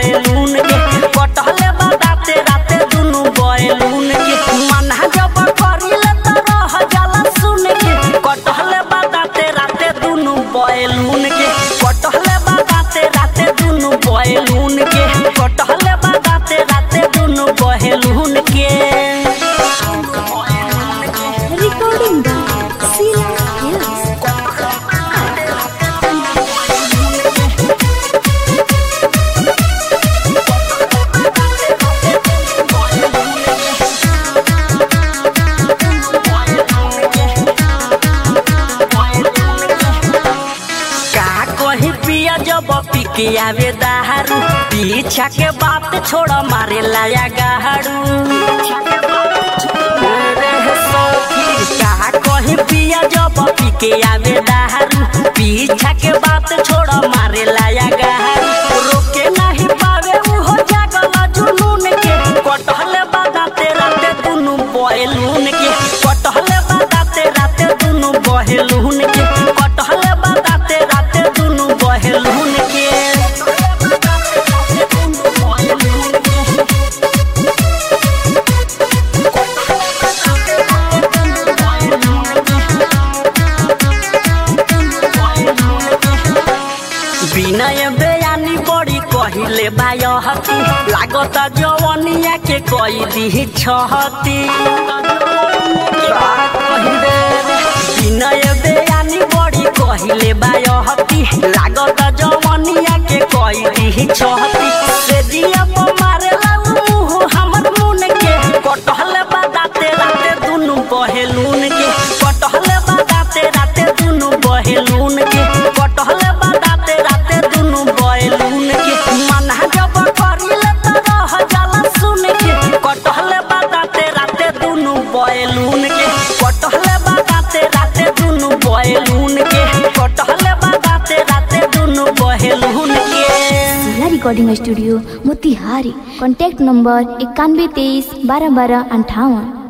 Balloon के कटहले बताते राते दुनु बैलून के मना जब करिले त रह जाला सुन के कटहले बताते राते दुनु बैलून के कटहले बताते राते दुनु बैलून के कटहले बताते राते दुनु बैलून के Recording by Sila Hills. का कही पिया जब पी के आवे दारू पीछा के बात छोड़ मारे लाया गाड़ू रे सखी, का कही पिया जब पी के आवे दारू पीछा के बात छोड़ मारे लाया गाड़ू रोके नहीं पावे उहो जागल जुनून के कटहले बादाते राते दुनु बैलून के कटहले बादाते राते दुनु बहेलून के कटहले बादाते राते दुनु बहेलून के विनय बयानी बड़ी कहिले बायहती लागत जवनिया के कई दी छहती विनय बयानी बड़ी कहिले बायहती लागत जवनिया के कई दी छहती से दिया मारेला मुंह हमर मुन के कटहले बादाते राते दुनु बहेलून के कटहले बादाते राते दुनु बहेलून के कटहले बादाते राते दुनु बहेलून के मना जब करिले त रह जाला सुन के कटहले बादाते राते दुनु बहेलून के कटहले बादाते राते दुनु बहेलून के कटहले बादाते राते दुनु बहेलून के जिला recording studio Motihari contact number इक्यानवे तेईस बारह बारह अंठावन